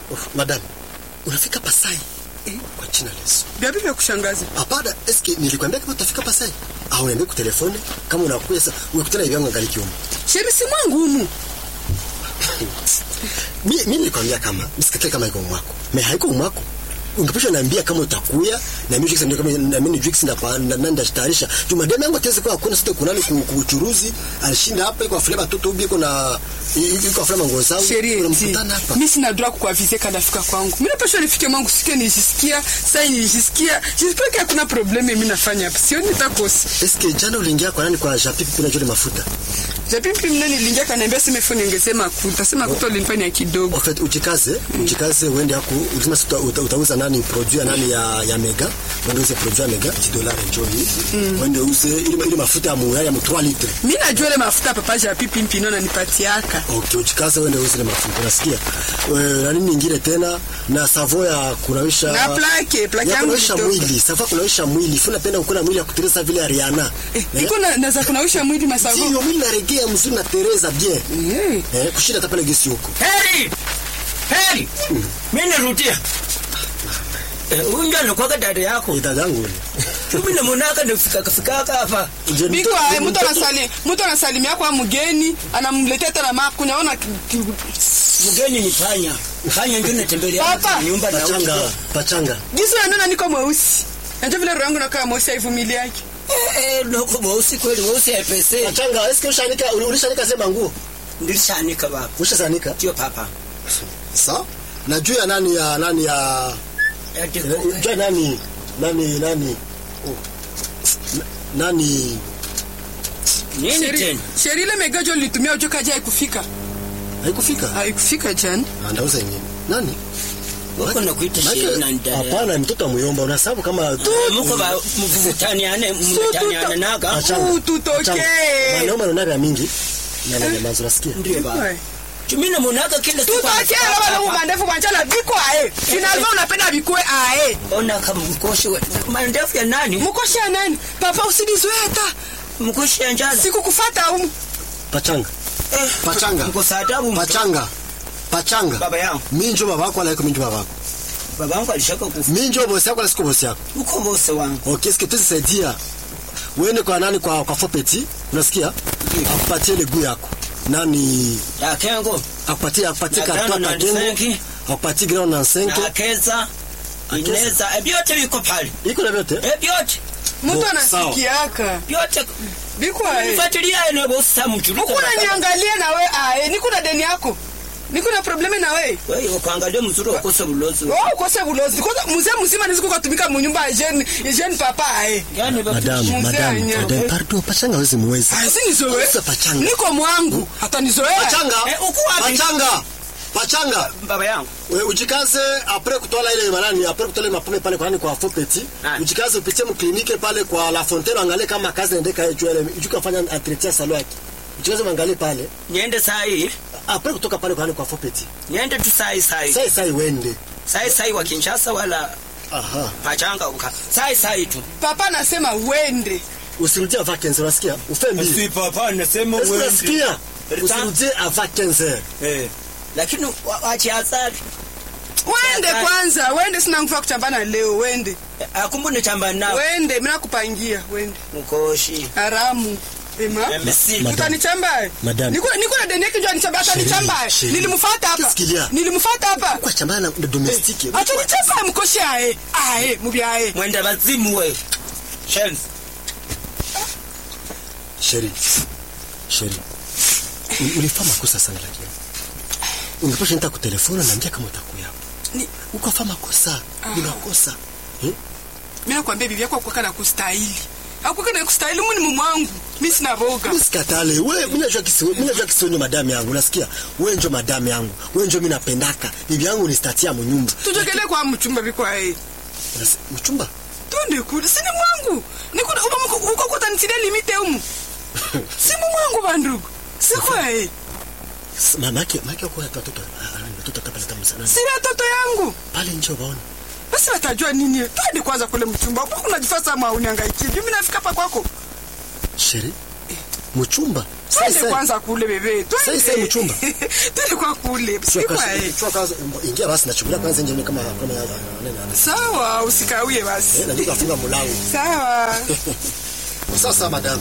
Oh, madam, unafika Pasai? Eh, kwa jina la Yesu. Gapi vya kushangaza. Hapana, eske nilikwambia kama utafika Pasai? Au niambie kwa telefoni kama unakuja sasa umekutana hivi yangu angaliki huko. Sheri si mwangu humu. Mimi mimi nilikwambia kama msikate kama iko mwako. Me haiko mwako. Ungepasha niambia kama utakuya na mimi ndio kama na mimi Jux na na nanda tayarisha. Juma demu yangu ateze kwa kuna sita kunani kuchuruzi alishinda hapa iko afule watoto ubi iko na iko afule mango zao. Sheri eti. Unamkutana hapa. Mimi sina droit kukuavize kana fika kwangu. Mimi napaswa nifike mwangu sikie nijisikia, sasa nijisikia. Jisikia kama kuna probleme mimi nafanya hapa. Sio nitakosa. Eske jana uliingia kwa nani kwa Japipi kuna jole mafuta? Japipi mimi niliingia kaniambia sema phone ningesema kuta. Sema kuta ulinifanya kidogo. En fait, ujikaze, ujikaze uende hapo, ulisema si uta- uta- utauza nani produit ya nani ya ya Mega, uende uze produit ya Mega 10 dollars njoo hii. Uende uze ile ile mafuta ya muyaya ya mu 3 litre. Mimi najua ile mafuta papa Japipi mpino ananipatiaka. Okay, ujikaze uende uze ile mafuta. Unasikia? Eh, na nini nyingine tena na savo ya kunawisha Na plake, plake ya yangu kunawisha ilitoka. mwili. Savo ya kunawisha mwili. Funa penda ukuna mwili ya kutereza vile ya Rihanna. Eh, iko na naweza kunawisha mwili masavo. Sio mwili na regea mzuri na Teresa bien. Eh. Eh, kushinda hata pale gesi huko. Heri! Heri! Mimi narudia. Eh, unja alikuwa dada yako. Ni dada yangu. Mimi namonaka nifika kafika hapa. Je, Biko mtoto- ae, mtu mtoto- anasali mtu anasalimia kwa mgeni anamletea tena maku naona ki- ki- Mgeni ni panya. Panya ndio natembelea Papa. nyumba na Pachanga, uchi. pachanga. jinsi unaniona niko mweusi najua vile roho yangu nakaa mweusi haivumili yake Eh, eh, noko mweusi kweli mweusi haipese. Pachanga, eske ushanika ulishanika sema nguo? Nilishanika baba. Ushazanika? Sio papa. Sawa. Na juu ya nani ya nani ya Ati juu ya nani nani nani oh. Na- nani nini Sheri- tena? sheri ile megajo litumia ujo kaja haikufika haikufika? haikufika jana Andauza yenyewe. Nani? Wako nakuita Maana- sheri na ndaya. Hapana, mtoto wa muyomba unasababu kama Muko ba mvutaniane mvutaniane naga. Pachanga, Tutokee. pachanga. Mwanaume anaonaga mingi. Na na nyamazo nasikia. Ndio baba. Mimi namonaka kila siku. tutokela bana mumandefu kwanchala biko ae finalma unapenda bikwe ae Ona kama mkoshi we. Mandefu ya nani? mkoshi ya nani papa usinizoe hata Mkoshi ya njala. sikukufata umu Pachanga. Eh, Pachanga. Mko saa tabu. Pachanga. Pachanga. Baba yangu. Minjo babako wala iko minjo babako. Baba yangu alishaka kufa. Minjo bosi yako wala siko bosi yako. Uko bose wangu. Okay, eske tuzisaidia uende kwa nani kwa kwa Fopeti, unasikia? Akupatie ile guu yako. Nani Ya kengo. akupatie akupatie Na kartwa grano na kagengo. nsenki. Akupatie ground na Na senke. akeza. Akeza. Ineza. E byote biko pale. Iko na vyote? E byote. mtu Bo, anasikiaka Byote. biko ae Fuatilia ene bosi samu mchuluka. ukuna niangalia na we ae nikuna deni yako nikuna probleme na we Wewe ukaangalia mzuri ukose bulozi. Oh, ukose bulozi kwanza mzee mzima niziku katumika munyumba ya jeune ya jeune papa ae Yaani baba. Madam, Mzee madam, anya. madam, pardon, pachanga hawezi muwezi. asinizoe Sasa pachanga. niko mwangu hata nizoea Pachanga. Eh, uko wapi? Pachanga. Pachanga. Baba yangu. We, ujikaze apres kutola ile manani apres kutola ile mapome pale kwa nani kwa Fopeti. Ah. Ujikaze upitie mklinike pale kwa La Fontaine angalie kama kazi inaendeka juu ile ujuka fanya entretien salon yake. Ujikaze mwangalie pale. Niende saa hii. Apres kutoka pale kwa nani kwa Fopeti. Niende tu saa hii saa hii. Sai sai wende. Saa hii saa hii wa Kinshasa wala Aha. pachanga uka. Saa hii saa hii tu. papa anasema uende Usirudie avant 15 unasikia? Ufe mbili. Si papa nasema Est-ce que unasikia? Retan- Usirudie avant 15 Eh. Lakini wa- wachi asali. wende Sasa- kwanza wende sina nguvu ya kuchambana leo wende Akumbu ni chamba nao. wende mimi nakupangia wende Mkoshi. haramu ema Mesi. Madam. utanichamba Madam. niko niko na deni yake njoo anichamba atanichamba Chérie, nilimfuata hapa Qu'est-ce qu'il y a? nilimfuata hapa Kwa chambana na domestique. atanichamba mkoshi ae ae mubi ae Mwenda bazimu we. Shenzi. Sheri. Sheri. U- Ulifanya makosa sana lakini. Ungepasha nita kutelefona na niambia kama utakuya. Ni- Ukafanya makosa. Ah. Unakosa. Eh? mimi nakwambia bibi yako akuweka na kustahili akuweka na kustahili mimi ni mume wangu mimi sina boga Usikatale. Wewe mimi najua kisio, mimi najua kisio ndio madamu yangu. Unasikia? Wewe ndio madamu yangu. Wewe ndio mimi napendaka. Bibi yangu ni statia mnyumba. tujogele kwa mchumba biko ae Unasi- Mchumba. twende kule sini mwangu niko uko uko kutanitilia limite umu simu mwangu bandugu siko ae S- Mama yake, mama yake kwa watoto. Ah, watoto atapata msana. sina watoto yangu Pale njoo baone. basi watajua nini twende kwanza kule mchumba uko unajifasa ama uniangaikie mimi nafika hapa kwako Sheri. mchumba sai twende sai kwanza kule bebe Sai, sai, mchumba. twende kwa kule Chua sikwa kwanza- eh chua kwanza ingia basi nachungulia kwanza nje kama kama nani sawa usikawie basi na ndio kafunga mlango sawa sasa madam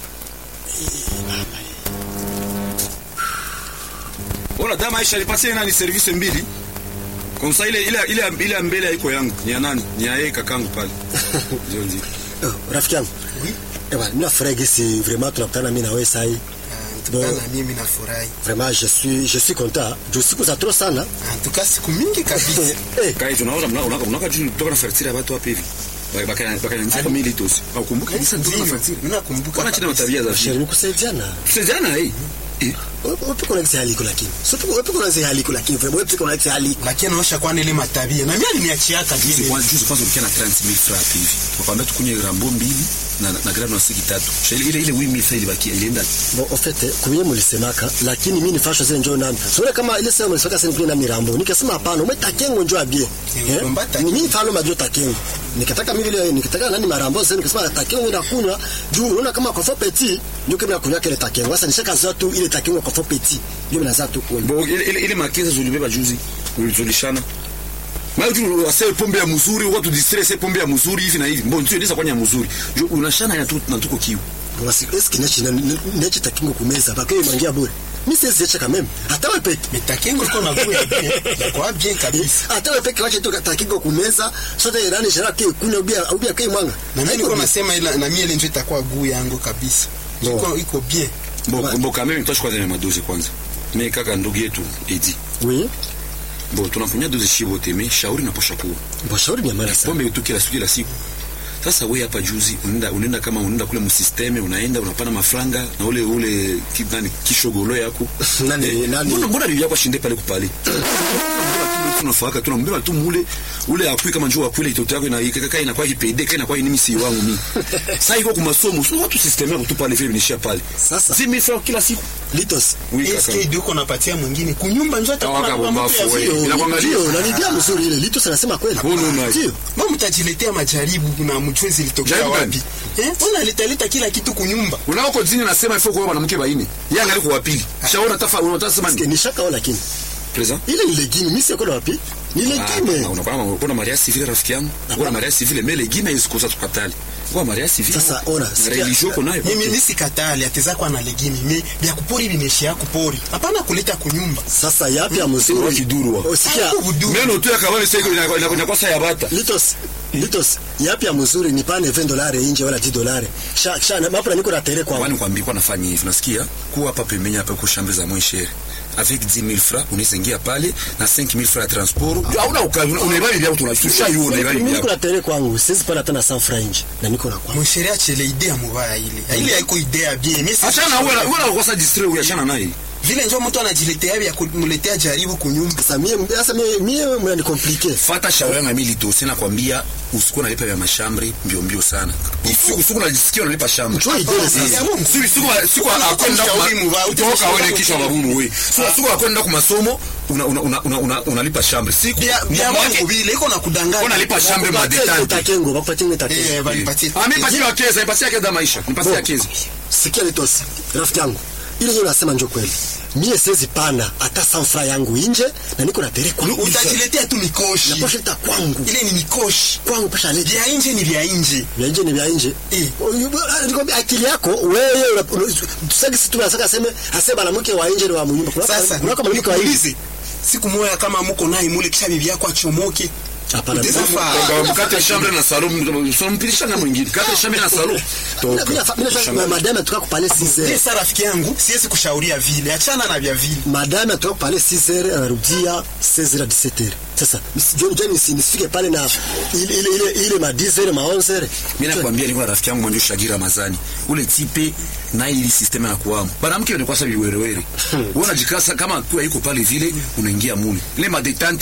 Ona dama Aisha alipatia nani service mbili. Kwa sasa ile ile ile ile ya mbele haiko yangu. Ni ya nani? Ni ya yeye kakangu pale. Ndio ndio. Oh, rafiki yangu ewa mimi nafurahi gisi vraiment tunakutana mimi na wewe sasa hii Tukana mimi nafurahi. vraiment je suis je suis content juu siku za trop sana Antuka siku mingi kabisa. eh Kai tunaona mna unaka unaka juu kutoka na fertile ya watu hapa hivi. Baka baka baka nzika mili tosi. Au kumbuka kabisa ndio na fertile. Mimi nakumbuka. Wana chini na kabisa. tabia za sheri shiri. nikusaidiana Tusaidiana eh. Eh. wewe kuna gisi haliko lakini sio wewe kuna gisi haliko lakini vraiment wewe kuna gisi haliko Lakini anaosha kwa ile matabia. Na mimi aliniachiaka Juzi vile. kwanza juzi kwanza ukiwa na 30000 francs hivi. Tukwambia tukunye rambo mbili na na grano na siki tatu. Sheli ile ile 8000 francs ilibakia ilienda. bon en fait kuye mulisemaka lakini mimi nifashwa zile njoo nami sio kama ile sema mulisemaka sasa nikuye nami rambo nikasema hapana ume takengo njoo abie Eh, umba takengo. mimi falo majoo takengo nikataka mimi vile nikataka nani marambo sasa nikasema takengo ina kunywa juu unaona kama kwa petit ndio kama kunywa kile takengo sasa nishaka zoa tu ile takengo kwa petit ndio mnaanza tu kunywa Bo ile ile, ile makeza zulibeba juzi ulizulishana. Mara tu wase pombe ya mzuri watu distress pombe ya mzuri hivi na hivi. Mbona ndio inaweza kwanya mzuri. Jo unashana ya tu na tuko kiu. basi eski nechi nechi takengo kumeza bakay mangia bure mimi sisi acha kama hata wewe peke Mitakengo iko na kuya bien. Kwa bien kabisa. hata wewe peke wache tu takengo kumeza sote irani shara ke kunywa ubia ubia kai mwanga Na mimi Haiko niko bien. nasema ila na mimi ile ndio itakuwa guu yangu kabisa. Bon. Iko iko bien. Bo Ouais. bo kama mimi mtoshi kwanza ni madozi kwanza. Mimi kaka ndugu yetu Edi. oui Bo tunakunya dozi shibo teme shauri na posha kuwa. bon shauri ni amana sana Pombe tu kila siku kila siku. Sasa wewe hapa juzi unaenda unaenda kama unaenda kule msisteme unaenda unapana mafranga na ule ule ki- nani kishogolo yako. Nani- Eh, nani- Mbona mbona bibi yako ashinde pale kupale? tunafaka tunambeba tu mule ule akui kama njoo akule itoto yako na ikaka inakuwa kipede kana kwa nini si wangu mimi. Sasa iko kwa masomo sio watu system yako tu pale vile nishia pale. Sasa. 10000 francs kila siku. litos Oui kaka. Eske ndio uko napatia mwingine kunyumba njoo atakuwa Kawaka na mtu ya bombafu, vile. we. Inakuangalia. ndio na nidia mzuri ile litos anasema kweli Mbona una- ndio Mbona mtajiletea majaribu na mjue zilitokea Jaribu wapi? gani? Eh? Mbona litaleta kila kitu kunyumba? Unaoko dini nasema ifo kwa mwanamke baine. Yeye angalia kwa pili. Shaona tafa unataka sema Ke ni nishaka wala lakini present. ile ni legime mimi siko na wapi ni legime unakuwa una maria civile rafiki yangu una maria civile mais legime isikosa tukatali kwa maria civile Sasa, ona, sikia- religion uko nayo Mimi nisikatali ateza kwa na legimi. Me vya kupori vimeshia kupori. Hapana kuleta kunyumba. sasa yapi ya Wa mzuri kiduru wa. usikia Hapo vudu. meno tu yakabani sasa inakuwa saa ya bata litos litos yapi ya mzuri ni pane 20 dolari nje wala 10 dolari sha sha na mapo niko na tere kwa kwani kwambia kwa nafanya hivi nasikia kuwa hapa pembeni hapa kwa shambe za mweshere avec 10000 francs unaweza ingia pale na 5000 francs ya transport hauna ukali unaibali vya tunashusha hiyo unaibali mimi niko vya na tere kwangu siwezi pata tena 100 francs nje na niko na kwangu Msheria chele idea mubaya ile. Ile haiko idea bien. Mimi si- achana wewe wewe unakosa distrait wewe achana naye vile njoo mtu anajiletea vya kumletea jaribu kunyumba. sasa mie sasa mie mie mnani compliqué fata shauri yangu mimi lito na kwambia usikuwa unalipa vya mashambre mbio mbio sana usiku usiku unajisikia unalipa shambre Njoo idea sasa. Ya Mungu. siku siku siku akwenda Ushauri mubaya, kutoka utashauri wewe kisha mubaya. babunu wewe siku siku akwenda kwa masomo una una una una- una unalipa shambre siku Vya vya mwake Mungu vile iko na kudanganya. unalipa shambre Bakupatie madetante takengo bakupatie Eh, takengo banipatie. ah mimi patia kesa nipatie kesa maisha nipatie Bon. kesa sikia litos rafiki yangu ile ndio nasema ndio kweli mie siwezi pana hata 100 francs yangu nje na niko na tere kwangu Utajiletea tu mikoshi. na posha ita kwangu Ile ni mikoshi. kwangu pesha leta Vya nje ni vya nje. vya nje ni vya nje Eh. nikwambia akili yako wewe una- una- tusaki si tunasaka aseme asema mwanamke wa nje ni wa munyumba kuna Sasa kuna kama mwanamke wa nje nikuulize. Siku moja kama mko naye mule kisha bibi yako achomoke. hapana Utaweza mimi- faa. kwa mkate shambre na salon so mpilisha na mwingine kate shambre na salon mimi nafa- mimi nafa- madame atuka kupale 6 Mimi heures sasa rafiki yangu siwezi kushauria vile. Achana na vya vile. madame atoka pale 6 heures anarudia 16 heures 17 heures sasa msijoni jani nisifike pale na ile ile ile, ile ma 10 heures ma 11 heures mimi nakwambia niko na rafiki yangu mwanjo Shagira Ramazani ule tipe na ili system ya kuamu mwanamke ni kwa sababu werewere wewe unajikasa kama tu yuko pale vile unaingia mule ile madetante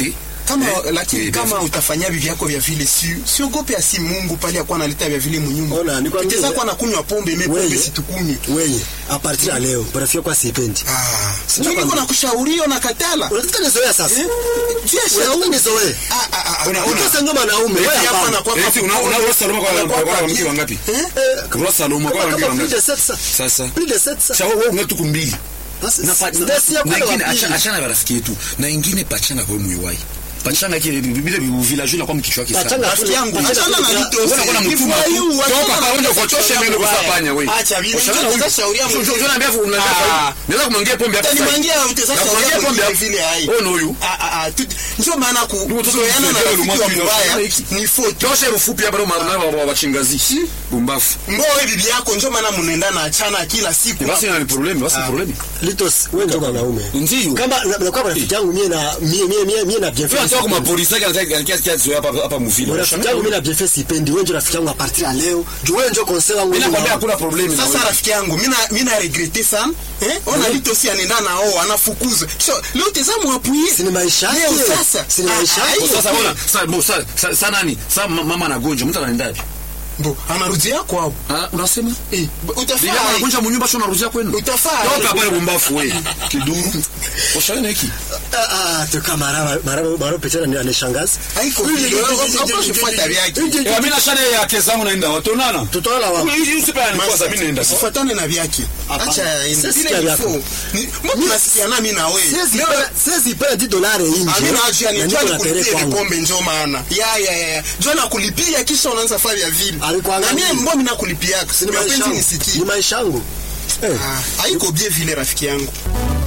kama Eh, lakini eh, kama basi. utafanya hivi vyako vya vile si siogope asi Mungu pale akuwa analeta vya vile munyumba Ona, nikwambie- tuteza kwa nakunywa pombe mimi pombe Wewe. situkunywe Wewe, a partir ya leo, rafiki kwa sipendi. ah Sina ndio niko kwambia. nakushauria na katala Unataka nizoea sasa. eh je Unataka nizoee. ah ah ah Una- ah, una- Sasa ngoma naume, wewe Eti hapa hapana. anakuwa Eti una- una- una Saloma kwa- Anakuwa kwa- kwa kwa- mke wangapi? Eh? Kwa Saloma kwa Kama mke kama plus wangapi? de 700. Sasa. Plus de 700. Sasa wewe una tuku mbili. Basi, Na pa- ndasi ya na kwenda ingine wapi? acha- achana na rafiki yetu. Na ingine pachanga kwa mwiwai. Pachanga kile vile village na kwa mkichwa kisa. Pachanga rafiki yangu achana na Pachanga- Lito Wewe unakuwa na mtuma tu. Toka kwa wewe kuchosha mimi kusafanya wewe. acha vile Ushana na utaweza shauria huyu. mtu. Unajua naambia unataka. Ah. Naweza kumwangia pombe hapa. sasa. Utanimangia utaweza Na shauria kumwangia pombe mwingine hapa. vile hai Wewe ni huyu. Ah, ah, ah, tu- ndio maana Ndio, tu- kuzoeana na tu- rafiki wa tu- mbaya tu- ni faute Tosha ufupi hapa ndio maana wa wachingazi. Bumbafu. mbo wewe bibi yako ndio maana mnaenda na achana kila siku Basi ina problem, basi problem. Litos, wewe ndio mwanaume. Ndio. Kama na- na kwa rafiki yangu mie na mie mie mie mie na bien Wewe unataka kwa polisi yake anataka anataka kiasi hapa hapa mvile. Rafiki yangu mimi na bien fait sipendi. Wewe ndio rafiki yangu a partir ya leo. Juu wewe ndio conseil wangu. Mimi nakwambia hakuna problem na sasa wewe. rafiki yangu mimi na mimi na regrete sana eh ona Lito si anaenda na oo anafukuzwa so leo tazama apuie Si ni maisha yake. leo sasa Si ni maisha Ah, ah, yake. hiyo Sasa pia. ona, sasa bo sasa sasa- sasa nani? Sasa ma- mama anagonja, mtu anaendaje? Bo, anarudia kwao Ah, unasema? eh Bila utafaa anagonja munyumba sio unarudia kwenu. Utafaa. Toka pale bumbafu wewe. Kiduru. Ushaona hiki? Ah ah, toka maraba maraba maraba picha ni anishangaza. haiko vile usifuata vyake Eh, mimi na shale ya kesa yangu naenda. Watonana. Tutaona wapi? Hii usipe ni kwanza mimi naenda. usifuatane na vyake Hapana. acha Sisi ende sikia vile vyako. ifo mbona tunasikiana mimi na wewe Siwezi Leo- pena siwezi pena 10 dollars nje. Amina ajia ni Na njoo niko na tere nikulipie kwangu. vikombe njoo maana. Ya ya ya. ya. Njoo nakulipia kisha unaanza fanya ya vile. Alikuwa Na mimi angalia. mbona mimi nakulipia? Si ni maisha Mapenzi yangu. nisikie. Ni maisha yangu. Eh. Ah, haiko bie vile rafiki yangu.